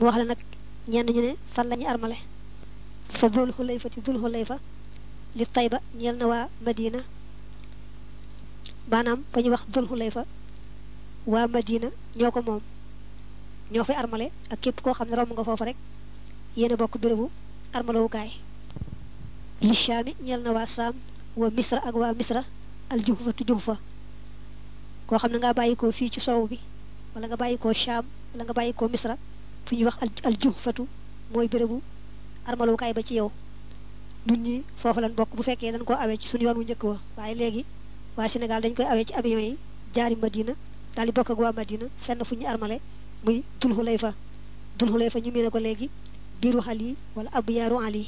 wax la nag ñenn ñu ne fan la ñuy armale fa dul xulayfa ti dul xulayfa li tayba ñeel na waa madina maanaam ba ñu wax dul xulayfa waa madina ñoo ko moom ñoo fay armale ak képp koo xam ne romb nga foofu rek yéen a bokk bérébu armalowukaay li shaami ñeel na waa saam wa misra ak waa misra al juhfatu juhfa koo xam ne nga bàyyi ko fii ci sow bi wala nga bàyyi ko shaam wala nga bàyyi ko misra fu ñuy wax al juhfatu mooy bérébu armalowukaay ba ci yow nun ñi foofu lan bokk bu fekkee dañ koo awee ci suñu yoon wu njëkk wa waaye léegi waa Sénégal dañ koy awee ci avion yi jaari Madina daal di bokk ak waa Madina fenn fu ñu armale muy dul xulayfa dul xulayfa ñu miine ko léegi biiru ali wala ab yaaru ali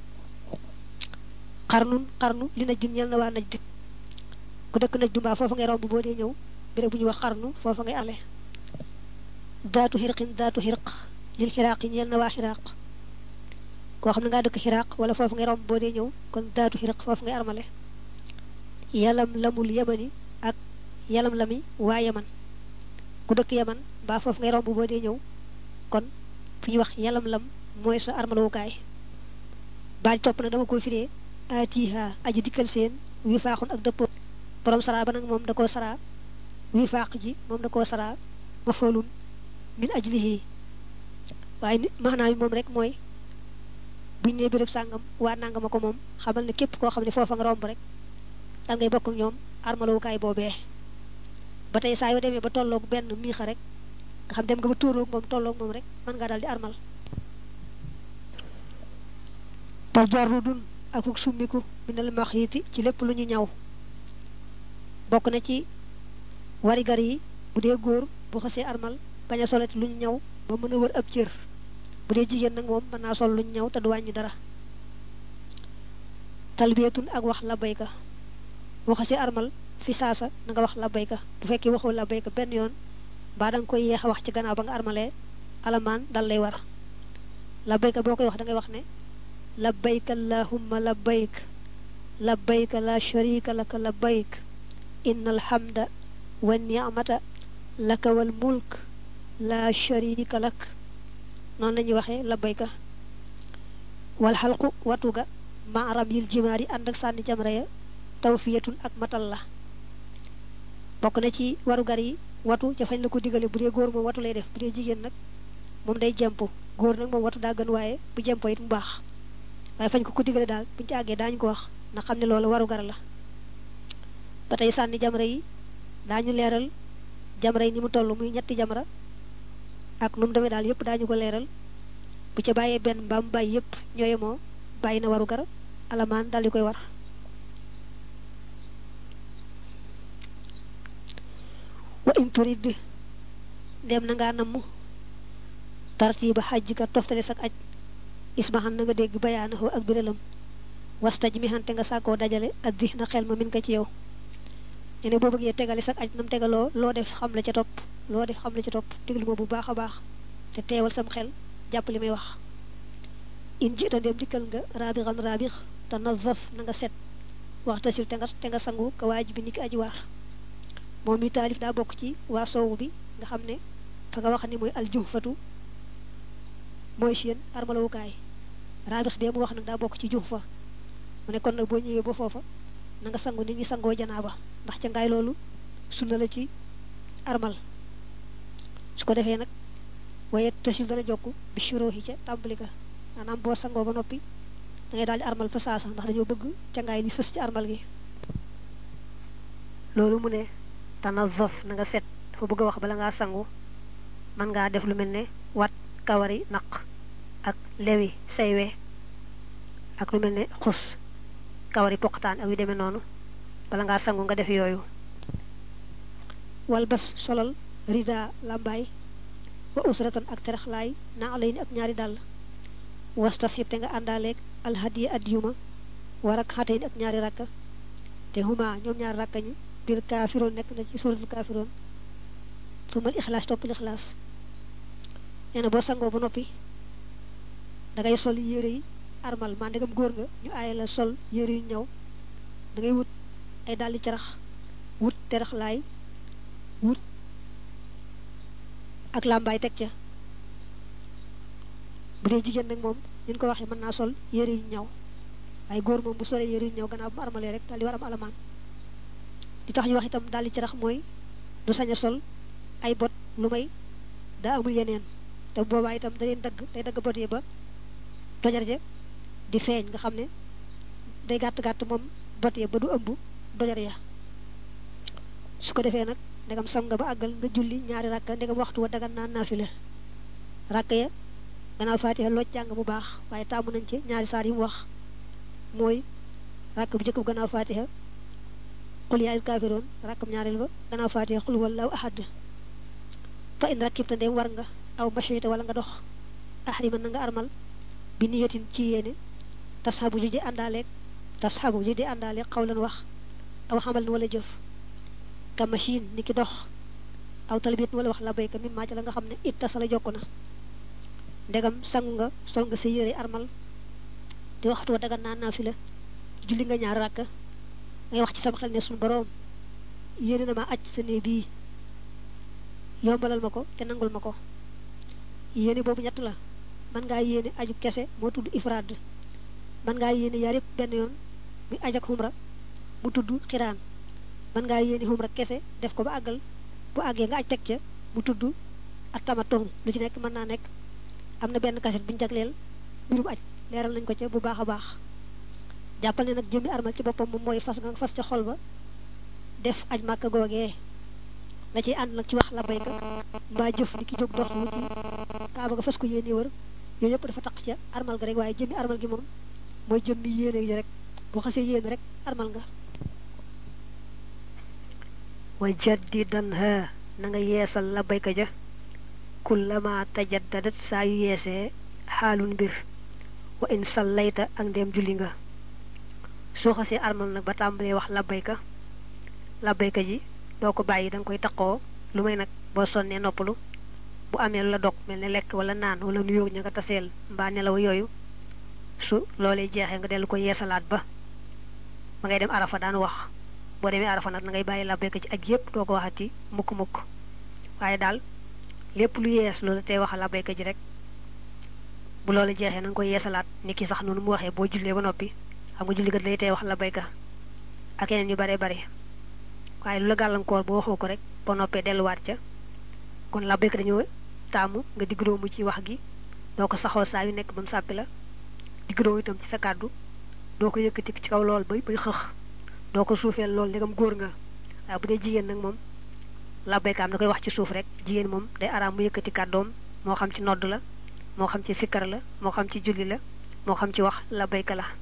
xarnun xarnu li naj dun ñel na waa naj di ku dëkk naj du mbaa foofa ngay romb boo dee ñëw béréb bu ñuy wax xarnu foofa ngay ale daatu xirqin daatu xirq lil xiraaq yi ñeel na waa xiraaq koo xam ne ngaa dëkk xiraaq wala foofu ngay romb boo dee ñëw kon daatu xirq foofu ngay armale yalam lamul yamani ak yalam lami waa yaman ku dëkk yaman mbaa foofu ngay romb boo dee ñëw kon fi ñuy wax yalam lam mooy sa armalowukaay baaj topp nag dama ko firee atiha aji dikkal seen wi faaxun ak dëppoo borom saraa ba nag moom da koo saraa wi faax ji moom da koo saraa ma foolun min ajlihi waaye ni maanaam yi moom rek mooy buñ ne béréb sàngam waa nangama ko moom xamal ne képp koo xam ne foofa nga romb rek dal ngay bokk ak ñoom armalowukaay boobee ba tey saa yoo demee ba tolloog benn miixa rek nga xam dem nga ba tóoroog moom tolloog moom rek mën ngaa daal di armal tajarrudun akuk summiku minal maxiti ci lépp lu ñu ñaw bokk na ci warigar yi bu dee góor bu xasee armal bañ a solati lu ñu ñaw ba mën a wër ab cër bu dee jigéen nag moom mën naa sol lu ñu ñaw te du wàññi dara talbiyatun ak wax labbayka bu xasee armal fi saasa na nga wax labbayka bu fekkee waxoo labbayka benn yoon mbaa da nga koy yeex a wax ci gannaaw ba nga armalee alamaan dal lay war labbayka boo koy wax da ngay wax ne labbayka allahumma labbayk labbayka la sharika laka labbayk inna alhamda wa ni'mata laka wal mulk la sharika lak noonu la ñuy waxee labbayka wal xalqu watu ga ma aram yil jimaar yi ànd ak sànni jamra ya tawfiyatun ak matal la bokk na ci warugar yi watu ca fañ la ko digale bu dee góor moom watu lay def bu dee jigéen nag moom day jemp góor nag moom watu daa gën waaye bu jempo it mu baax waaye fañ ko ko digale daal buñu ci àggee daañu ko wax na xam ne loolu warugar la ba tey sànni jamra yi daañu leeral jamra yi ni mu toll muy ñetti jamra ak nu mu demee daal yëpp daañu ko leeral bu ca bàyyee benn mbaam bàyyi yëpp ñooye moo bàyyi na warugar alamaan daal di koy war wa in turid dem na ngaa namm tartiba xajj ka toftale sak aj ismahan na nga dégg bayaanahu ak biralam wastaj mi xante nga sàkkoo dajale ak di na xel ma min ko ci yow ñu ne boo bëggee tegale sak aj nam tegaloo loo def xam la ca topp loo def xam la ca topp déglu ma bu baax a baax te teewal sam xel jàpp li may wax in jita ndem dikkal nga raabixan raabix te nazaf na nga set waxtasil te nga te nga sangu ka waaj bi ni ki aji waar moom mi taalif daa bokk ci waa soowu bi nga xam ne fa nga wax ni mooy aljuhfatu mooy seen armalawukaay raabix bee mu wax nag daa bokk ci juhfa mu ne kon nag boo ñëwee ba foofa na nga sangu nit ñi sangoo janaaba ndax ca ngaay loolu sunna la ci armal su ko defee nag waaye tasil dana jokk bi shuruhi ca tàmbali ka maanaam boo sangoo ba noppi da ngay daal di armal fa saasa ndax dañoo bëgg ca ngaay li sës ci armal gi loolu mu ne tanazaf na nga set dafa bëgg a wax bala ngaa sangu mën ngaa def lu mel ne wat kawari naq ak lewi saywe ak lu mel ne xus kawari poqataan ak yu demee noonu bala ngaa sangu nga def yooyu wal bas solal rida lambaay wa usratan ak teraxlaay na alay ni ak ñaari dàll wastasxib te nga àndaaleeg alhadiya addiyuma war ak xatey ni ak ñaari rakka te huma ñoom ñaari rakka ñi biir kaafiroon nekk na ci suratul kaafiroon su mal ixlaas topp lixlaas nee na boo sangoo ba noppi da ngay sol yére yi armal maa ndegam góor nga ñu aaye la sol yére yu ñëw da ngay wut ay dàlli carax wut teraxlaay wut ak làmbaay teg ca bu dee jigéen nag moom ñu ko waxee mën naa sol yére yu ñaw waaye góor moom bu solee yére yu ñaw gannaaw bu mu armalee rek daal di war am alamaan di tax ñu wax itam daal di ci rax mooy du sañ a sol ay bot lu may daa amul yeneen te boobaa itam da leen dagg day dagg bot yi ba dojar ja di feeñ nga xam ne day gàtt gàtt moom bot ya ba du ëmb dojar ya su ko defee nag ndegam sam nga ba àggal nga julli ñaari rakka ndegam waxtu wa dagan naan naafila rakk ya gannaaw faatiha loo jàng bu baax waaye taamu nañ ci ñaari saar yi mu wax mooy rakk bu njëkk bu gannaaw faatiha qul yaa ayyuhal kaafiruun rakkam ñaareel ba gannaaw faatiha qul huwallaahu ahad fa in rakkibta ndem war nga aw mashita wala nga dox ahriman na nga armal bi niyatin ci yéene tasxabu ju di àndaaleeg tasxabu ju di àndaaleeg xawlan wax aw xamal wala jëf ka machine ni ki dox aw talbit wala wax la bayka mi maa ci la nga xam ne it tasala jokk na ndegam sangu nga sol nga sa yére armal di waxtu wa dagan naa naafila julli nga ñaar rakk ngay wax ci sama xel ne suñu boroom yéene na ma aj sa néeg bii yombalal ma ko te nangul ma ko yéene boobu ñett la man ngaa yéene aju kese moo tudd ifraad man ngaa yéene yaar yëpp benn yoon muy aj ak xumra mu tudd xiraan man ngaa yéene xumra kese def ko ba àggal bu àggee nga aj teg ca mu tudd ak tamatoom lu ci nekk mën naa nekk am na benn kaset bu ñu jagleel mbirum aj leeral nañ ko ca bu baax a baax jàppal ne nag jëmmi armal ci boppam moom mooy fas nga fas ca xol ba def aj màkka googee la ciy ànd nag ci wax la bayka mbaa jëf ni ki jóg dox wuti kaaba nga fas ko yéene wër yooyu yëpp dafa taq ca armal ga rek waaye jëmmi armal gi moom mooy jëmmi yéene ji rek boo xasee yéene rek armal nga wa jaddidan ha na nga yeesal la bayka ja kullama tajaddadat saa yu yeesee xaalun mbir wa in sallayta ak ndeem julli nga soo xasee armal nag ba tàmbalee wax labbayka labbayka ji doo ko bàyyi da nga koy taqoo lu may nag boo sonnee noppalu bu amee lu la dog mel ne lekk wala naan wala nuyoo ña nga taseel mbaa nelaw yooyu su loolee jeexee nga dellu ko yeesalaat ba ba ngay dem arafa daan wax boo demee arafa nag na ngay bàyyi labbayka ci ak yépp doo ko waxati mukk-mukk waaye daal lépp lu yees loolu tey wax labbayka ji rek bu loolu jeexee na nga koy yeesalaat ni ki sax noonu mu waxee boo jullee ba noppi xam nga julli kat lay tey wax labbayka ak yeneen yu bare bare waaye lu la gàllankoor boo waxoo ko rek boo noppee delluwaat ca kon labbayka dañoo taamu nga digg doomu ci wax gi doo ko saxoo saa yu nekk ba mu sàppi la digg doomu itam ci sa kàddu doo ko yëkkati ci kaw lool bay bay xëx doo ko suufeel lool ndegam góor nga waaye bu dee jigéen nag moom labbayka am da koy wax ci suuf rek jigéen moom day araam mu yëkkati kàddoom moo xam ci nodd la moo xam ci sikkar la moo xam ci julli la moo xam ci wax labbayka la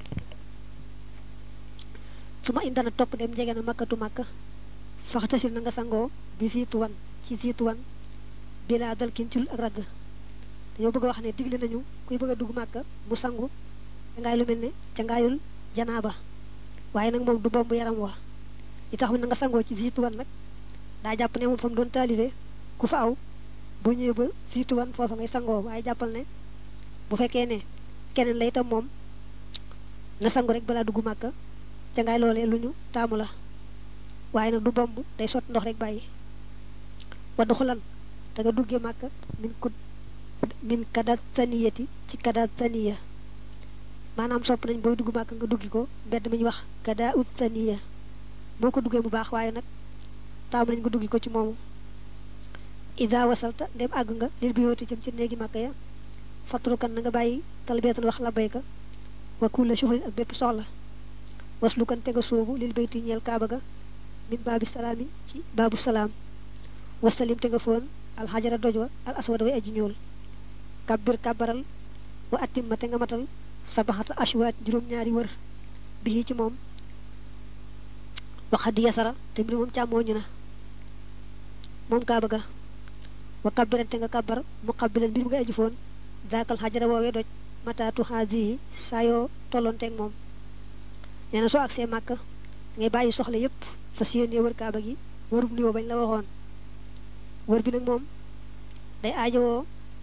su ma indana topp dem jege na makkatu makka faxtasil na nga sangoo bi siituwan ci siituwan bilaa dal kin cul ak ragg dañoo bëgg a wax ne digle nañu kuy bëgg a dugg màkka mu sangu cangaay lu mel ne cangaayul janaaba waaye nag moom du bomb yaram wa li tax na nga sangoo ci siituwan nag daa jàpp ne moom fa mu doon taalibe ku fa aw bu ñëwee ba siituwan foofa ngay sangoo waaye jàppal ne bu fekkee ne keneen la itam moom na sangu rek balaa dugg màkka cangaay loolee lu ñu taamu la waaye nag du bomb day sot ndox rek bàyyi waddu xulan te nga duggee màkka min ko min kadat taniyati ci kadat taniya maanaam sopp nañ booy dugg màkka nga duggi ko mbedd mi ñu wax kada ut taniya boo ko duggee bu baax waaye nag taamu nañ nga duggi ko ci moomu ida wasalta ndem àgg nga lil bi yooti jëm ci néegi màkka ya fatrukan na nga bàyyi talbeetan wax la bayka wa kulla shuhrin ak bépp soxla waslu kan te nga soobu lil bayti ñeel kaaba ga min baabi salaami ci baabu salaam wasalim te nga foon alxajara doj wa al aswad way aji ñuul kabbir kabbaral wa atimma te nga matal sabaxata ashwaat juróom-ñaari wër bii ci moom waxadi yasara te mbir moom càmmooñu na moom kaaba ga wa kabbiran te nga kabbar mu kabbilan mbir mu nga aji foon daakal xajara woowee doj mataatu xaasihi saa yoo tolloonteeg moom nee na soo agsee màkk ngay bàyyi soxla yépp fas yéenee wër kaaba gi wërub nuyoo bañ la waxoon wër bi nag moom day aajowoo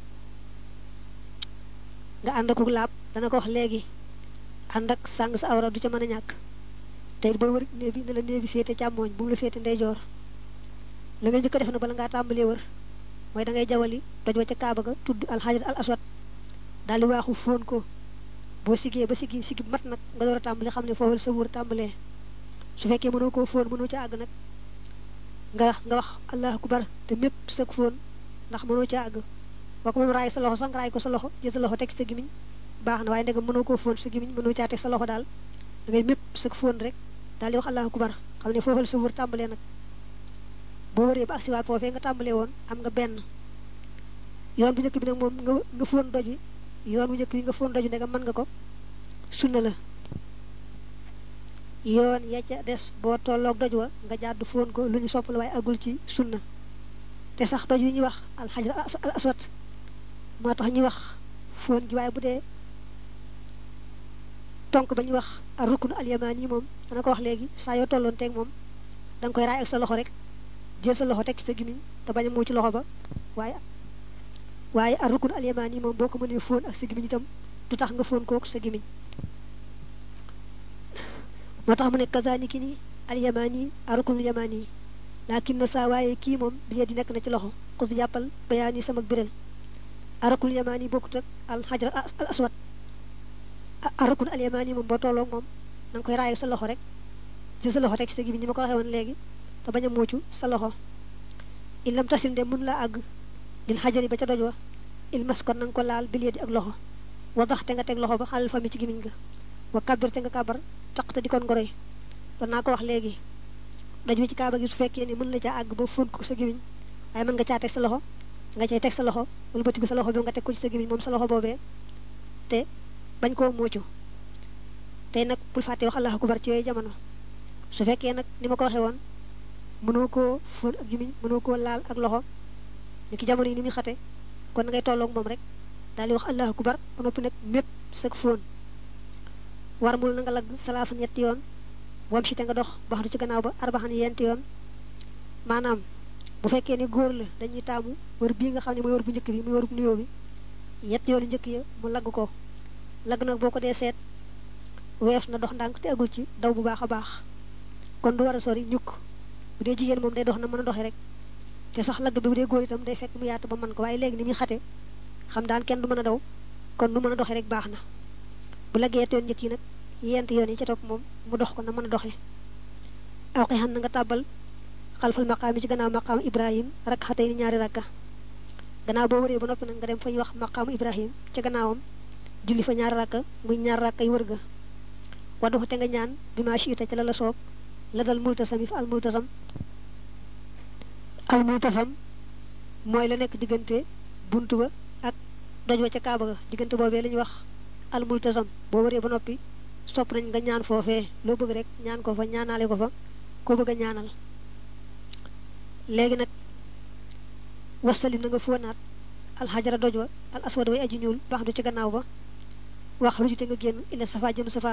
nga ànd ak laab dana ko wax léegi ànd ak sàng sa awra du ca mën a ñàkk te it booy wër néeg bi ne la néeg bi féete càmmooñ bu mu la féete ndeyjoor la nga njëkk a def na bala ngaa tàmbalee wër mooy da ngay jawali doj wa ca kaaba ga tudd alxajar al aswad daal di waaxu fóon ko boo siggee ba siggi siggi mat nag nga door a tàmbali xam ne foofu la sa wóor tàmbalee su fekkee mënoo koo fóon mënoo ca àgg nag nga wax nga wax allahu akbar te mépp sëg fóon ndax mënoo ca àgg boo ko mën raay sa loxo sax nga raay ko sa loxo jël sa loxo teg sa gimiñ baax na waaye ndegam mënoo koo fóon sa gimiñ mënoo caa teg sa loxo daal da ngay mépp sëg fóon rek daal di wax allahu akbar xam ne foofu la sa wóor tàmbalee nag boo wëree ba agsiwaat foofee nga tàmbalee woon am nga benn yoon bu njëkk bi nag moom nga nga fóon doj wi yoon bu njëkk bi nga fóon doj wi ndegam mën nga ko sunna la yoon ya ca des boo tolloog doj wa nga jàdd fóon ko lu ñu sopp la waaye agul ci sunna te sax doj wi ñuy wax alxajar al aswad moo tax ñuy wax fóon ji waaye bu dee tonk ba ñuy wax ar rukun al yamaan yi moom dana ko wax léegi saa yoo tolloon teeg moom da nga koy raay ak sa loxo rek jël sa loxo teg ci sa gimiñ te bañ a mu ci loxo ba waaye waaye ar rukun al yamaan yi moom boo ko mënee fóon ak sa gimiñ itam du tax nga fóon kooku sa gimiñ moo tax mu ne kazaniki ni al yamaan yi ar rukun al yamaan yi laakin na saa waaye kii moom bi di nekk na ci loxo xus jàppal bayaan yi sama biral arakul yamaan yi bokkut ak al xajar al aswad arakul al yamaan yi moom boo tolloog moom na nga koy raayal sa loxo rek ci sa loxo teg sa gi bi ni ma ko waxee woon léegi te bañ a muucu sa loxo il lam tasil de mun laa àgg dil xajari ba ca doj wa il mas kon na nga ko laal bil yadi ak loxo wadax te nga teg loxo ba xalal fami ci gimiñ nga wa kabir te nga kabar taq te di kon ngoroy doon naa ko wax léegi doj wi ci kaaba gi su fekkee ni mën la caa àgg ba fóon ko sa gimiñ waaye mën nga caa teg sa loxo nga cay teg sa loxo wala bëtigu sa loxo bi nga teg ko ci sa gimiñ moom sa loxo boobee te bañ koo muucu tey nag bul fàtte wax allahu akbar ci yooyu jamono su fekkee nag ni ma ko waxee woon mënoo koo fóon ak gimiñ mënoo koo laal ak loxo ni ki jamono yi ni muy xate kon na ngay tolloog moom rek daal di wax allahu akbar ba noppi nag mépp sag fóon war mul na nga lagg salaasan ñetti yoon wam si te nga dox bax du ci gannaaw ba arbaxan yenti yoon maanaam bu fekkee ne góor la dañuy taamu wër bii nga xam ne mooy wër bu njëkk bi muy wër bu nuyoo bi ñetti yoon njëkk ya mu lagg ko lagg nag boo ko dee seet wees na dox ndànk te agul ci daw bu baax a baax kon du war a sori ñukk bu dee jigéen moom day dox na mën a doxee rek te sax lagg bi bu dee góor itam day fekk mu yaatu ba mën ko waaye léegi ni muy xate xam daan kenn du mën a daw kon nu mën a doxee rek baax na bu laggee yett yoon njëkk yi nag yent yoon yi ca topp moom mu dox ko na mën a doxee aw xi xam na nga tàbbal xalfal maqaam yi ci gannaaw maqaam ibrahim rakk xatay ni ñaari rakka gannaaw boo wëree ba noppi nag nga dem fa ñuy wax maqaamu ibrahim ca gannaawam julli fa ñaari rakka muy ñaari rakka yi wër ga waddu te nga ñaan bi maa siita ca la la soob la dal multasam yi fa al multasam al multasam mooy la nekk diggante bunt ba ak doj wa ca kaaba ga diggante boobee la ñuy wax al multasam boo wëree ba noppi sopp nañ nga ñaan foofee loo bëgg rek ñaan ko fa ñaanaale ko fa koo bëgg a ñaanal léegi nag wasalim na nga fóonaat alxajara doj wa al aswad way aji ñuul baax du ci gannaaw ba wax rujute nga génn ila safa jëm safa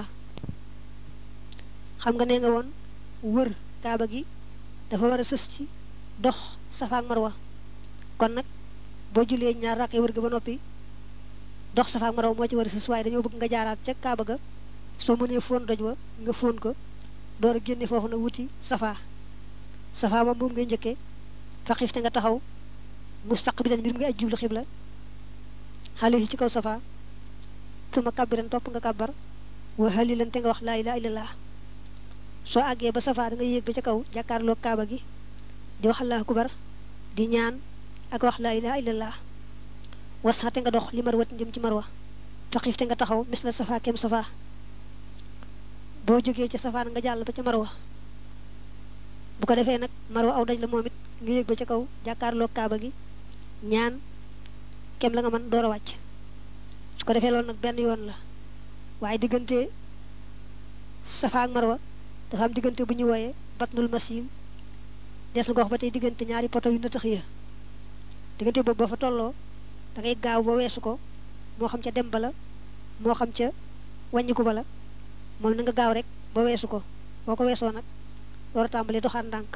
xam nga nee nga woon wër kaaba gi dafa war a sës ci dox safa ak marwa kon nag boo julee ñaar rakkay wër ga ba noppi dox safa ak marwa moo ci war a sës waaye dañoo bëgg nga jaaraat ca kaaba ga soo mënee fóon doj wa nga fóon ko door a génne foofu na wuti safa safa moom moom ngay njëkkee faqif te nga taxaw mustaqbilan mbir mu ngay aj jublu xibla xale yi ci kaw safa tuma kabbiran topp nga kabbar wa halilan te nga wax laa ilaha illallah soo àggee ba safa da nga yéeg ba ca kaw jàkkaarloog kaaba gi di wax allahu akbar di ñaan ak wax laa ilaha illallah wasa te nga dox li marwa jëm ci marwa faqif te nga taxaw mis la safa kem safa boo jógee ca safa nga jàll ba ca marwa bu ko defee nag marwa aw daj la moom it nga yéeg ba ca kaw jàkkaarloog kaaba gi ñaan kem la nga mën door a wàcc su ko defee loolu nag benn yoon la waaye diggante safa ak marwa dafa am diggante bu ñu wooyee batnul masil des na ko wax ba tey diggante ñaari poto yu nëtëx ya diggante boobu ba fa tolloo da ngay gaaw ba weesu ko moo xam ca dem ba la moo xam ca wàññiku ba la moom na nga gaaw rek ba weesu ko boo ko weesoo nag door a tàmbalee doxaan ndànk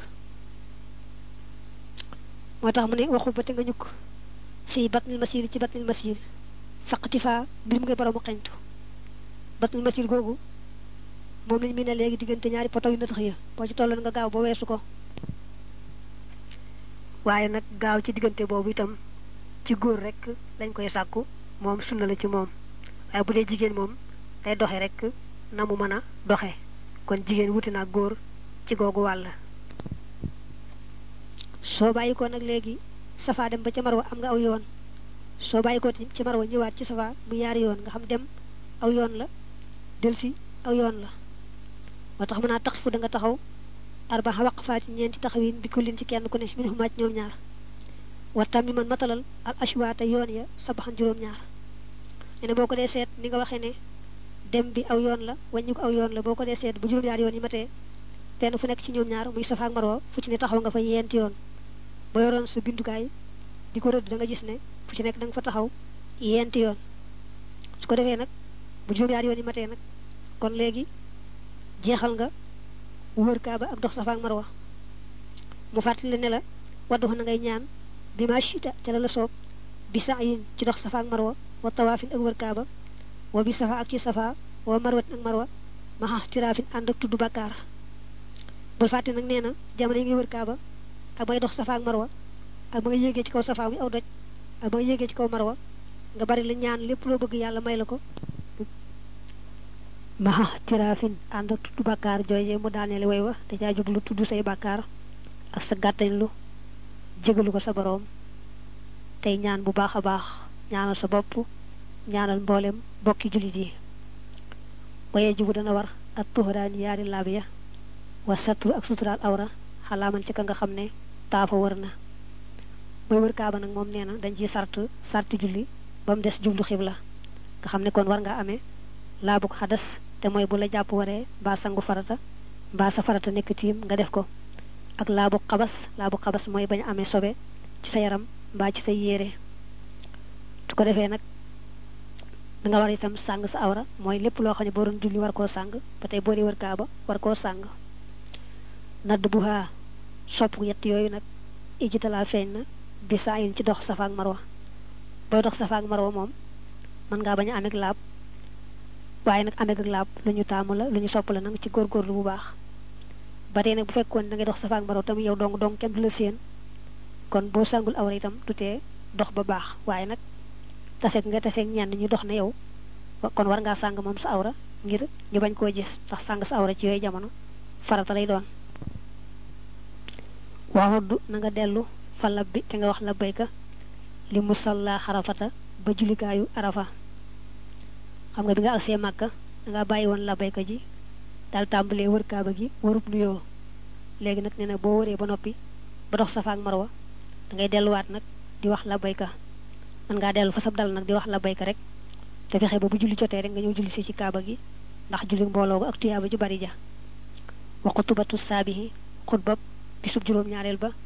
moo tax mu ne waxu ba te nga ñukk fii batnil masil ci batnil masil saqati faa mbir mu ngay boroomu xeñtu batnil masil googu moom lañ mi ne léegi diggante ñaari poto yu na tax ya boo ci tolloon nga gaaw ba weesu ko waaye nag gaaw ci diggante boobu itam ci góor rek lañ koy sàkku moom sunna la ci moom waaye bu dee jigéen moom day doxe rek na mu mën a doxe kon jigéen wuti naa góor ci googu wàll soo bàyyi ko nag léegi safa dem ba ca marwa am nga aw yoon soo bàyyi ko ci marwa ñëwaat ci safa mu yaari yoon nga xam dem aw yoon la delsi aw yoon la moo tax mën naa tax fu da nga taxaw arbaxa waqfaati ñeenti taxawin bi kullin ci kenn ku ne min xumaaj ñoom ñaar wattam mi man matalal al ashwaata yoon ya sabaxan juróom-ñaar ne boo ko dee seet ni nga waxee ne dem bi aw yoon la wàññi ko aw yoon la boo ko dee seet bu juróom-ñaar yoon yi matee benn fu nekk ci ñoom ñaar muy safa ak marwa fu ci ne taxaw nga fa yeenti yoon ba yoroon sa bindukaay di ko rëdd da nga gis ne fu ci nekk da nga fa taxaw yeenti yoon su ko defee nag bu juróom-ñaar yoon yi matee nag kon léegi jeexal nga wër kaaba ak dox safa ak marwa mu fàttali ne la waddu na ngay ñaan bi ma chita ca la la soob bi sa'yin ci dox safa ak marwa wa tawaafin ak wër kaaba wa bi safa ak ci safa wa marwatin ak marwa maxa tiraafin ànd ak tudd bakkaar bul fàtte nag nee na jamono yi ngay wër kaaba ak ba ngay dox safa ak marwa ak ba nga yéegee ci kaw safa muy aw doj ak ba nga yéegee ci kaw marwa nga bari la ñaan lépp loo bëgg yàlla may la ko maxa tiraafin ànd ak tudd bakkaar jooje mu daaneele way wa te caa jublu tudd say bakkaar ak sa gàttañ lu jégalu ko sa boroom tey ñaan bu baax a baax ñaanal sa bopp ñaanal mboolem bokki jullit yi waye jibu dana war ak tuxuraani yaari laab ya wa satru ak suturaal awra xalaaman ci ka nga xam ne taafa wër na mooy wër kaaba nag moom nee na dañ ciy sart sarti julli ba mu des jublu xibla nga xam ne kon war ngaa amee laabuk xadas te mooy bu la jàpp waree mbaa sangu farata mbaa sa farata nekk tiim nga def ko ak laabu xabas laabu xabas mooy bañ amee sobe ci sa yaram mbaa ci sa yére su ko defee nag danga war itam sàng sa awra mooy lépp loo xam ne boo doon julli war koo sàng ba tey boo dee wër kaaba war koo sàng nadd bu haa sopp yett yooyu nag ijjitalaa feeñ na bi saa yin ci dox safa ak marwa booy dox safa ak marwa moom mën ngaa bañ a ameeg laab waaye nag ameeg ak laab lu ñu taamu la lu ñu sopp la nag ci góorgóorlu bu baax ba tey nag bu fekkoon da ngay dox safa ak marwa tamit yow dong dong kenn du la séen kon boo sàngul awra itam du tee dox ba baax waaye nag taseeg nga taseeg ñenn ñu dox na yow kon war ngaa sàng moom sa awra ngir ñu bañ koo gis ndax sàng sa awra ci yooyu jamono farata lay doon waxuddu na nga dellu fa labbi te nga wax labbayka li musalla xarafata ba julikaayu arafa xam nga bi nga agsee màkka da nga bàyyi woon labbayka ji daal tàmbalee wër kaaba gi warub nuyoo léegi nag nee na boo wëree ba noppi ba dox safa ak marwa da ngay delluwaat nag di wax labbayka mën ngaa dellu fa sab dal nag di wax labbayka rek te fexe ba bu julli jotee rek nga ñëw julli si ci kaaba gi ndax julli mbooloo ak tuyaaba ju bari ja wa xutubatu saabihi xutbab bisub juróom-ñaareel ba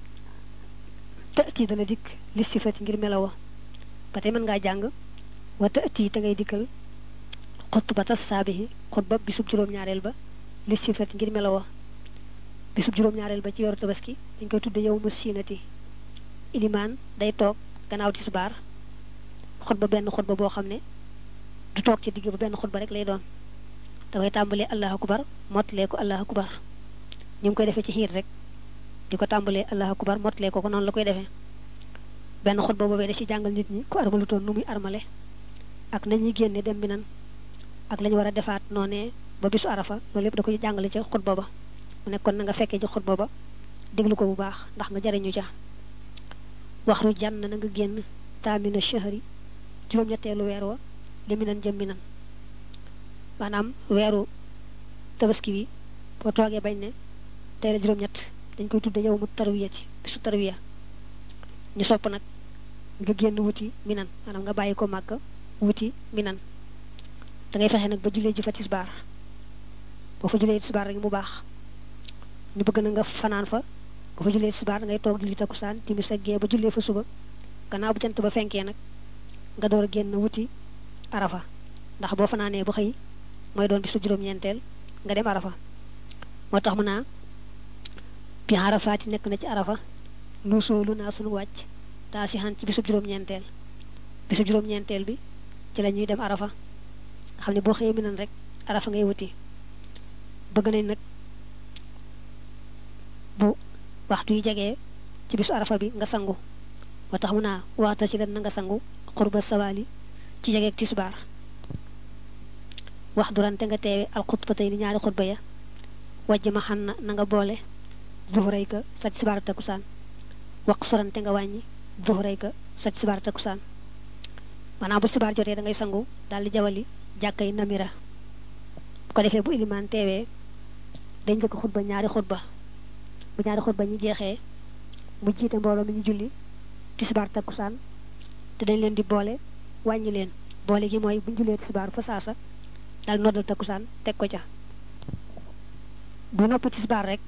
tëti dana dikk li sifati ngir melawa ba tey mën ngaa jàng wa tëti te ngay dikkal xutbata saabihi xutbab bisub juróom-ñaareel ba li sifati ngir melawa bisub juróom-ñaareel ba ci weeru tabaski dañ koy tudde yow mu siinati ilimaan day toog gannaaw tisbaar xutba benn xutba boo xam ne du toog ci digg ba benn xutba rek lay doon dafay tàmbalee allahu akbar mottalee ko allahu akbar ñu ngi koy defee ci xiir rek di ko tàmbalee allahu akbar mottalee ko ko noonu la koy defee benn xutba boobee da ci jàngal nit ñi ku armalutoon nu muy armale ak nañuy génne dem bi nan ak lañu war a defaat noonee ba bisu arafa loolu lépp da koy jàngale ca xutba ba mu nekkoon na nga fekkee ci xutba ba déglu ko bu baax ndax nga jariñu ca waxru jànn na nga génn taamina shahri juróom-ñetteelu weer wa li minan jëm minan maanaam weeru tabaski bi boo toogee bañ ne tey la juróom-ñett dañ koy tudde yow mu tarwiya ci bisu tarwiya ñu sopp nag nga génn wuti minan maanaam nga bàyyi ko màgg wuti minan da ngay fexe nag ba jullee ji fa tisbaar boo fa jullee tisbaar rek mu baax ñu bëgg na nga fanaan fa boo fa jullee tisbaar da ngay toog julli takkusaan timis ak gee ba jullee fa suba gannaaw bu jant ba fenkee nag nga door a génn wuti arafa ndax boo fanaanee ba xëy mooy doon bisu juróom-ñeenteel nga dem arafa moo tax mu naa bi arafaati nekk na ci arafa nu soolu naa sunu wàcc taa si xan ci bisu juróom-ñeenteel bisu juróom-ñeenteel bi ci la ñuy dem arafa nga xam ne boo xëyee mi nan rek arafa ngay wuti bëgg nañ nag bu waxtu yi jegee ci bisu arafa bi nga sangu moo tax mu naa waxta si leen na nga sangu xurba sawaali ci jegeeg tisbaar wax durante nga teewe alxutba tey ni ñaari xutba ya wajj ma xam na na nga boole zuhray ka sa tisbaar takkusaan wax sorante nga wàññi zuhray ka sa tisbaar takkusaan maanaam bu tisbaar jotee da ngay sangu daal di jawali jàkkay namira bu ko defee bu ilimaan teewee dañ njëkk xutba ñaari xutba bu ñaari xutba ñu jeexee mu jiite mbooloo mi ñu julli tisbaar takkusaan te dañ leen di boole wàññi leen boole gi mooy bu ñu jullee tisbaar fa saasa daal noddal takkusaan teg ko ca bu noppi tisbaar rek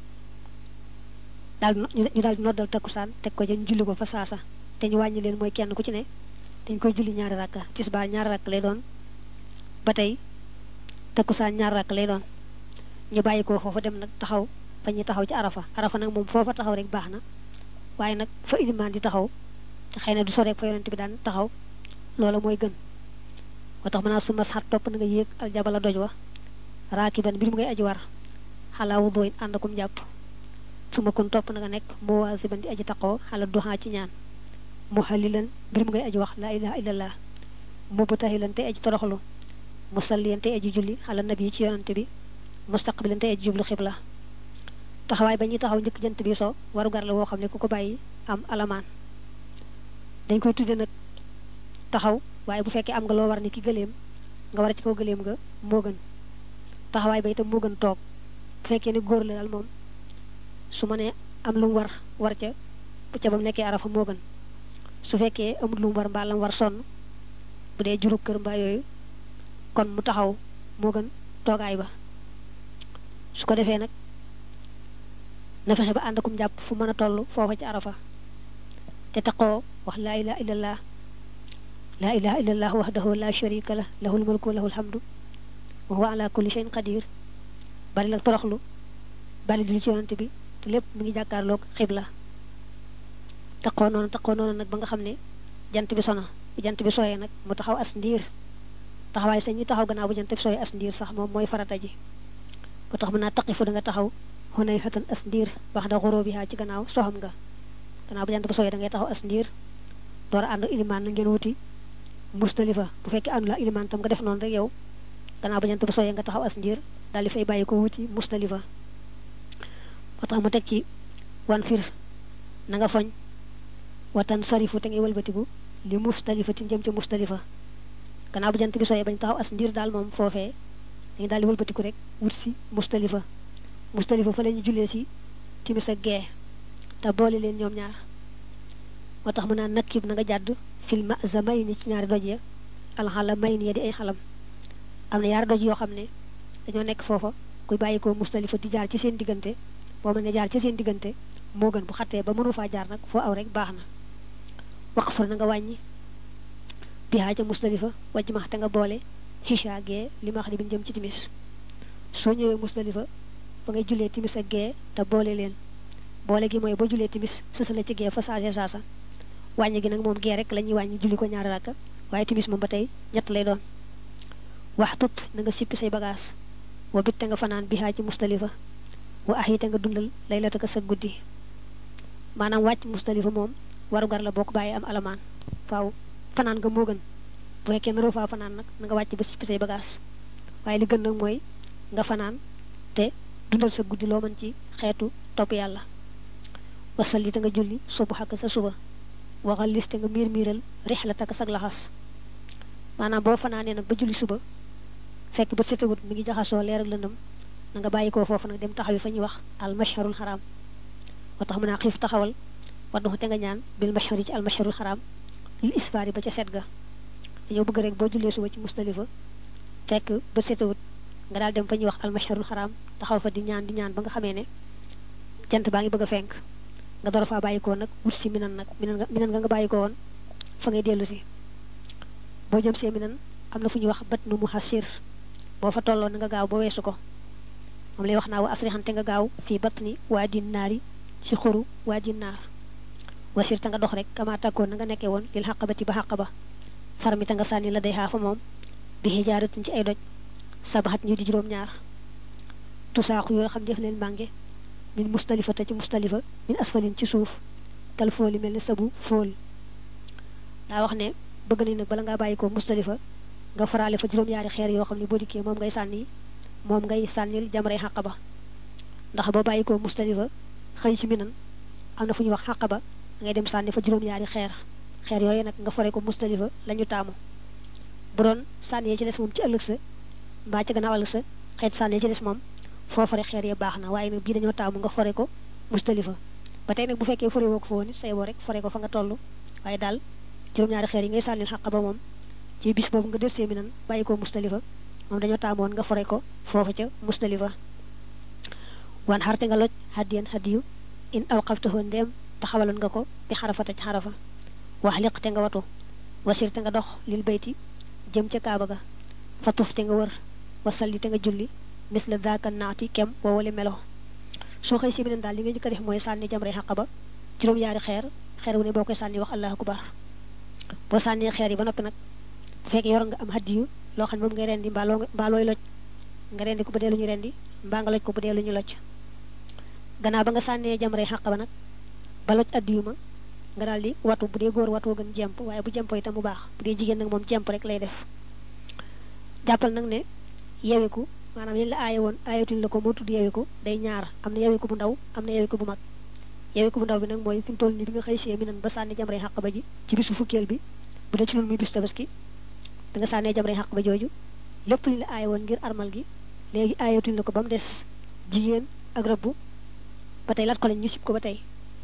daal ñu daal di noddal takkusaan teg ko ca ñu julli ko fa saasa te ñu wàññi leen mooy kenn ku ci ne dañ koy julli ñaari rakka tisbaar ñaari rakk lay doon ba tey takkusaan ñaari rakk lay doon ñu bàyyi ko foofa dem nag taxaw fa ñuy taxaw ci arafa arafa nag moom foofa taxaw rek baax na waaye nag fa ilimaan di taxaw te xëy na du soreek fa yonent bi daan taxaw loola mooy gën moo tax mën naa suma sax topp na nga yéeg aljabala doj wa raakiban mbir mu ngay aji war xalaa wu dooyin ànd akum jàpp suma kun topp na nga nekk muwaasiban di aji taqoo xala duxaa ci ñaan mu xalilan mbir mu ngay aji wax laa ilaha illallah mu bu taxilan tey aji toroxlu musalliyan tey aji julli xala nabi ci yonante bi mustaqbilan tey aji jublu xibla taxawaay ba ñuy taxaw njëkk jant bi so waru gar la woo xam ne ku ko bàyyi am alamaan dañ koy tudde nag taxaw waaye bu fekkee am nga loo war ni ki gëléem nga war a ci kaw gëléem nga moo gën taxawaay ba itam moo gën toog bu fekkee ne góor la daal moom su ma nee am lu mu war war ca bu ca ba mu nekkee arafa moo gën su fekkee amul lu mu war mbaa la mu war sonn bu dee juru kër mbaa yooyu kon mu taxaw moo gën toogaay ba su ko defee nag na fexe ba ànd akum jàpp fu mën a toll foofa ci arafa te taqoo wax laa ilaha illallah laa ilaha illallah wahdahu la sharika lah lahul mulku wa lahul hamdu wa huwa ala kulli shay'in qadir bari la toroxlu bari julli ci yonante bi te lépp mi ngi jàkkaarloog xibla taqoo noonu taqoo noonu nag ba nga xam ne jant bi sona bu jant bi sooyee nag mu taxaw as ndiir taxawaay sa ñu taxaw gannaaw bu jant bi sooyee as ndiir sax moom mooy farata ji ba tax mën naa taqifu da nga taxaw xunay xatan as ndiir wax da xuroo bi haa ci gannaaw soxam nga gannaaw bu jant bi sooyee da ngay taxaw as ndiir door a ànd ilimaan na ngeen wuti musdalifa bu fekkee àndu la ilimaan tam nga def noonu rek yow gannaaw ba jant bi sooyee nga taxaw as ndiir daal di fay bàyyi ko wuti musdalifa moo tax mu teg ci wan fir na nga foñ watan sarifu te ngay wëlbatiku li musdalifa ci jëm ca musdalifa gannaaw bu jant bi sooyee bañ taxaw as ndiir daal moom foofee dañu daal di wëlbatiku rek wut si musdalifa musdalifa fa la ñu jullee si timis ak gee te boole leen ñoom ñaar moo tax mu naan nakkib na nga jàdd filma zamay ni ci ñaari doj ya alxala may ni ya di ay xalam am na yaari doj yoo xam ne dañoo nekk foofa kuy bàyyi ko mustalifa di jaar ci seen diggante boo mën ne jaar ci seen diggante moo gën bu xattee ba mënu faa jaar nag foo aw rek baax na wax far na nga wàññi bihaa ca mustalifa wajj max te nga boole xisha gee li ma wax ni bi jëm ci timis soo ñëwee mustalifa ba ngay jullee timis ak gee te boole leen boole gi mooy boo jullee timis sësala ci gee fa saase saasa wàññi gi nag moom gee rek la ñuy wàññi julli ko ñaari rakka waaye timis moom ba tey ñett lay doon wax tut na nga sippi say bagaas wa bit te nga fanaan bihaa ci mustalifa wa ax yi te nga dundal lay la taka sa guddi maanaam wàcc mustalifa moom warugar la boo ko bàyyee am alamaan faaw fanaan nga moo gën bu fekkee naroo faa fanaan nag na nga wàcc ba sippi say bagaas waaye li gën nag mooy nga fanaan te dundal sa guddi loo mën ci xeetu topp yàlla wasal yi te nga julli subu xakk sa suba waxal lis te nga miir miiral rix la takk sag laxas maanaam boo fanaanee nag ba julli suba fekk ba setewut mi ngi jaxasoo leer ak lëndëm na nga bàyyi ko foofu nag dem taxaw yi fa ñuy wax al masharul xaraam moo tax mën naa xiif taxawal wadduxu te nga ñaan bil mashar yi ci al masharul xaraam lil isfaari ba ca set ga dañoo bëgg rek boo jullee suba ci mustalifa fekk ba setewut nga daal dem fa ñuy wax al masharul xaraam taxaw fa di ñaan di ñaan ba nga xamee ne jant baa ngi bëgg a fenk nga door faa bàyyi ko nag wut si minan nag minan nga minan nga nga bàyyi ko woon fa ngay dellu si boo jëm see minan am na fu ñuy wax bat nu mu xasir boo fa tolloo na nga gaaw ba weesu ko moom lay wax naa wa asrixante nga gaaw fii bat ni waa din naari ci xuru waa din naar wasir te nga dox rek kama tàkkoon na nga nekkee woon lil xaq ba ci ba xaq ba far mi te nga sànni la day xaafa moom bi xijaaratin ci ay doj sabaxat ñu di juróom-ñaar tusaaxu yoo xam def leen mànge min mustalifa te ci mustalifa min asfalin ci suuf kal fooli mel ne sabu fool daa wax ne bëgg nañ nag bala ngaa bàyyi ko mustalifa nga faraale fa juróom-ñaari xeer yoo xam ne boo dikkee moom ngay sànni moom ngay sànnil jamray xàq ba ndax boo bàyyi ko mustalifa xëy ci minan am na fu ñuy wax xàq ba ngay dem sànni fa juróom-ñaari xeer xeer yooyu nag nga fare ko mustalifa la ñu taamu bu doon sànni ci des moom ci ëllëg sa mbaa ci gannaaw ëllëg sa xeet sànni ci des moom foo fare xeer ya baax na waaye nag bii dañoo taamu nga fare ko mustalifa ba tey nag bu fekkee fare woo ko fa woon it say boo rek fare ko fa nga toll waaye daal juróom-ñaari xeer yi ngay sànnil xàq ba moom ci bis boobu nga del see mi nan bàyyi ko mustalifa moom dañoo taamoon nga fare ko foofu ca mustalifa wan xarte nga loj hadiyan hadiyu in awqaftahu ndéem taxawaloon nga ko bi xarafata ci xarafa wax liq te nga watu wasir te nga dox lil bayti jëm ca kaaba ga fa tuf te nga wër wasalli te nga julli mis la daaka naati kem woowale melo soo xëy si beneen daal li nga njëkk a def mooy sànni jamre xaq ba juróom-ñaari xeer xeer wu ne boo koy sànni wax allahu akbar boo sànnee xeer yi ba noppi nag bu fekkee yor nga am hadiyu loo xam ne moom ngay rendi mbaa loo mbaa looy loj nga rendi ko bu dee lu ñu rendi mbaa nga loj ko bu dee lu ñu loj gannaaw ba nga sànnee jamre xaq ba nag ba loj addiyu ma nga daal di watu bu dee góor watoo gën jemp waaye bu jempo itam bu baax bu dee jigéen nag moom jemp rek lay def jàppal nag ne yeweku maanaam yéen la aaye woon aayatuñ la ko moo tudd yeweku day ñaar am na yeweku bu ndaw am na yeweku bu mag yeweku bu ndaw bi nag mooy fi mu toll nii bi nga xëy see mi nan ba sànni jamre xaq ba ji ci bisu fukkeel bi bu dee ci noonu muy bis tabaski bi nga sànnee jamre xaq ba jooju lépp li la aaye woon ngir armal gi léegi aayatuñ la ko ba mu des jigéen ak rëbb ba tey lat ko lañ ñu sib ko ba tey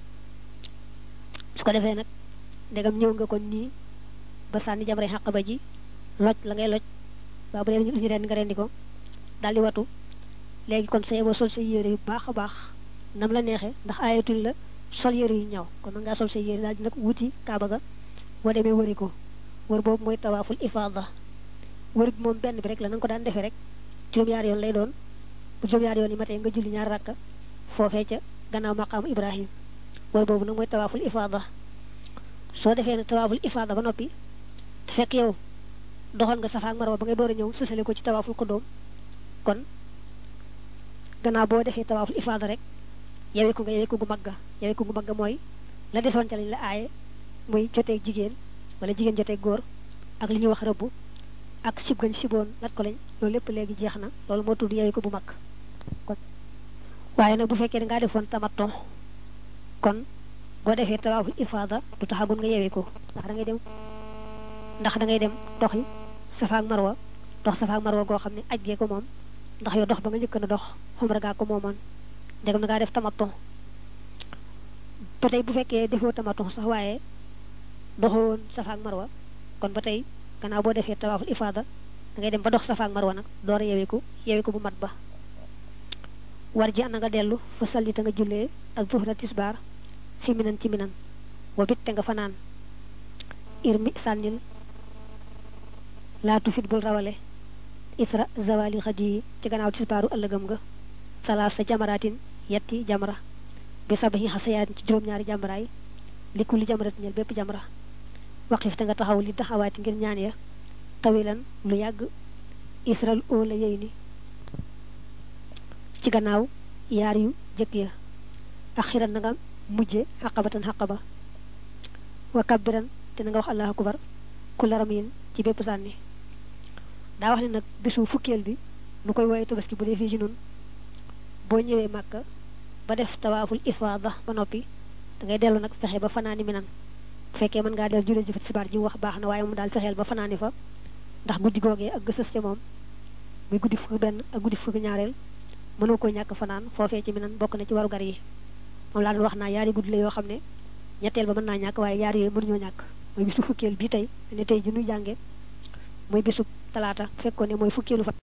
su ko defee nag ndegam ñëw nga kon nii ba sànni jamre xaq ba ji loj la ngay loj waa bu dee lu ñu rend nga rendi ko daal di watu léegi kon sa yeboo sol sa yére yu baax a baax nam la neexee ndax aayatuñ la sol yére yu ñaw kon mën ngaa sol sa yére daal di nag wuti kaaba ga boo demee wëri ko wër boobu mooy tawaaful ifaada wër bi moom benn bi rek la na nga ko daan defee rek juróom-ñaari yoon lay doon bu juróom-ñaari yoon yi matee nga julli ñaar rakka foofee ca gannaaw maqaamu ibrahim wër boobu nag mooy tawaaful ifaada soo defee ne tawaaful ifaada ba noppi te fekk yow doxoon nga safa ak marwa ba ngay door a ñëw sësale ko ci tawaaful xudóom kon gannaaw boo defee tawaaful ifaada rek yewee ko nga yewee ko gu magga yewee ko gu magga mooy la desoon ca lañ la aaye muy joteeg jigéen wala jigéen joteeg góor ak li ñuy wax rëbb ak sib gañ siboon lat ko lañ loolu lépp léegi jeex na loolu moo tudd yewee ko bu mag kon waaye nag bu fekkee da ngaa defoon tamatto kon boo defee tawaaful ifaada du taxagun nga yewee ko ndax da ngay dem ndax da ngay dem doxi safa ak marwa dox safa ak marwa goo xam ne aj gee ko moom ndax yow dox ba nga njëkk na dox xumra gaa ko moomoon ndegam na ngaa def tamattu ba tey bu fekkee defoo tamattu sax waaye doxoo woon safa ak marwa kon ba tey gannaaw boo defee tawaaful ifaada da ngay dem ba dox safa ak marwa nag door a yeweeku yeweeku bu mat ba war ji na nga dellu fa salli te nga jullee ak zuhra tisbaar fi minan ci minan wa bit te nga fanaan irmi sànnil laatu fit bul rawale isra zawali xadi yi ci gannaaw tisbaaru ëllëgam nga salaas sa jamaratin yetti jamra bi sabaxi xasayaatin ci juróom-ñaari jamraay li kulli jamratin ñel bépp jamra waqif te nga taxaw li taxawaati ngir ñaan ya tawilan lu yàgg isral oola yey ni ci gannaaw yaar yu jëkk ya ak xiran na nga mujje xaqabatan xaqaba wa kabbiran te na nga wax allahu akbar ku laram yin ci bépp sànni daa wax ne nag bisu fukkeel bi nu koy woowee tabaski bu dee fii ci nun boo ñëwee màkka ba def tawaaful ifaada ba noppi da ngay dellu nag fexe ba fanaani mi nan bu fekkee mën ngaa dellu julee jëfat sibaar ji wax baax na waaye mu daal fexeel ba fanaani fa ndax guddi googee ak gësës ca moom muy guddi fukki benn ak guddi fukki ñaareel mënoo koy ñàkk fanaan foofee ci mi nan bokk na ci warugar yi moom laa doon wax naa yaari guddi la yoo xam ne ñetteel ba mën naa ñàkk waaye yaar yooyu mënuñoo ñàkk mooy bisu fukkeel bii tey ne tey ji nuy jànge mooy bisu talaata fekkoon ne mooy fukkeelu fa